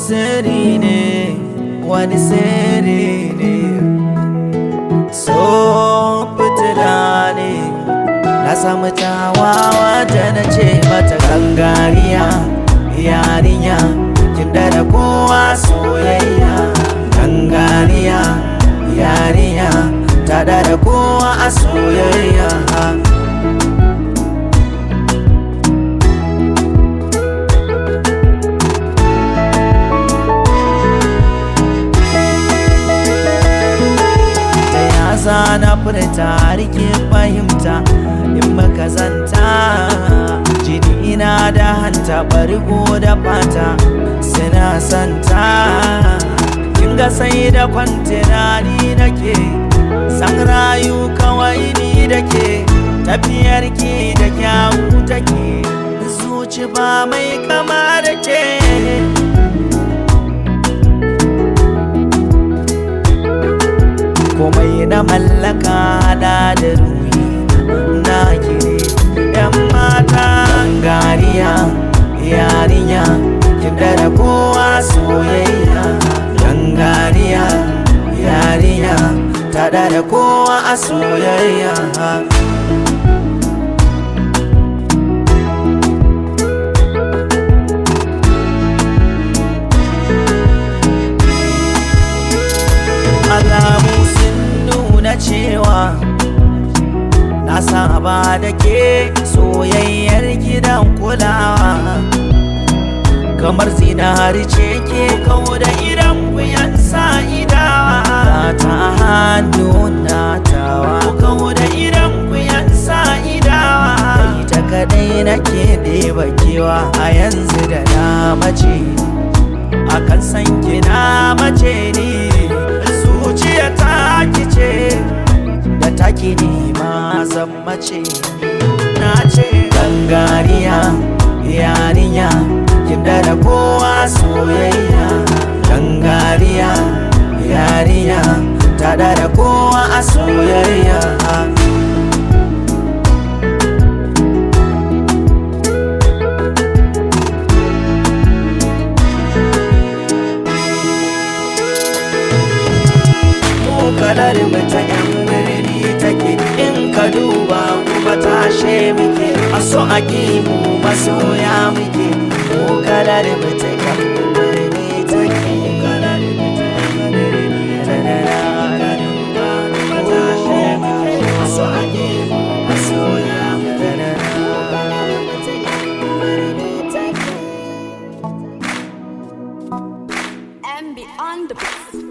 sirri ne wani sirri ne so fitila ne na samu tawawa da na ce mata gangariya yarinya kin da kowa soyayya gangariya yarinya ta da kowa a soyayya za na furta rike fahimta in maka zanta jini ina da hanta bargo da fata suna santa kin ga sai da kwantina ni nake san rayu kawai ni da ke tafiyar ki da kyawu take zuci ba mai kama da ke komai na mallaka da da ruhi na kire yan mata gariya yarinya kin da kowa soyayya gangariya yarinya ta da kowa a soyayya alamu nuna cewa na saba da ke soyayyar gidan kulawa kamar zinari ce ke kawo da idan kuyan sa'idawa ta hannu na tawa kawo da idan kuyan sa'idawa ita kadai nake ɗeba kewa a yanzu da na mace akan san kina mace ni zuciya ta kice da taki ne ma zan mace na ce gangariya yarinya kin da kowa soyayya gangariya yarinya ta da kowa a soyayya kalar ta yan birni take in ka duba kuma tashe muke a so a mu masoya muke ko kalar ta yan birni take kalar And beyond the beat.